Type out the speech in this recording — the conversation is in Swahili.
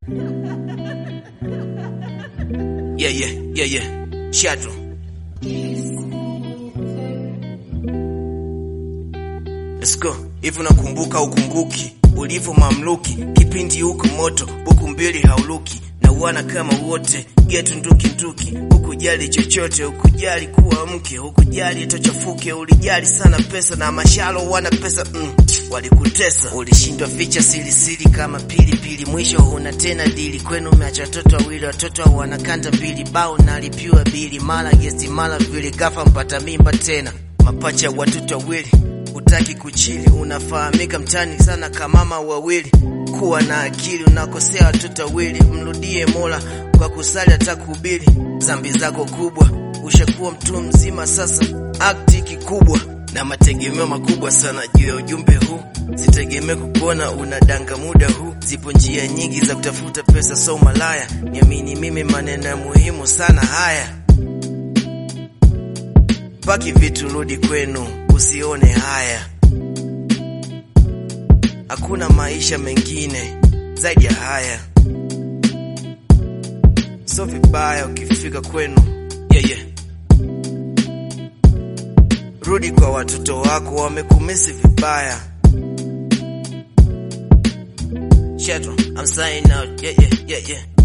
Yeah, yeah, yeah, yeah. Shadow. Let's go. Hivi unakumbuka ukumbuki ulivyo mamluki kipindi huko moto buku mbili hauluki na uana kama wote getu nduki nduki hukujali chochote hukujali kuwa mke hukujali tochafuke ulijali sana pesa na mashalo wana pesa mm, walikutesa ulishindwa ficha siri siri kama pili pili mwisho huna tena dili kwenu umeacha watoto wawili watoto wanakanda mbili bao nalipiwa bili mara gesti mara vile gafa mpata mimba tena mapacha watoto wawili utaki kuchili unafahamika mtani sana kamama wawili kuwa na akili unakosea watoto wawili mrudie mola kwa kusali hata kuhubiri zambi zako kubwa ushakuwa mtu mzima sasa akti kikubwa na mategemeo makubwa sana juu ya ujumbe huu sitegemee kukuona unadanga muda huu zipo njia nyingi za kutafuta pesa so malaya niamini mimi maneno ya muhimu sana haya paki vitu rudi kwenu usione haya hakuna maisha mengine zaidi ya haya so vibaya ukifika kwenu yeah, yeah. rudi kwa watoto wako wamekumisi vibaya Shadow, I'm signing out. Yeah, yeah, yeah, yeah.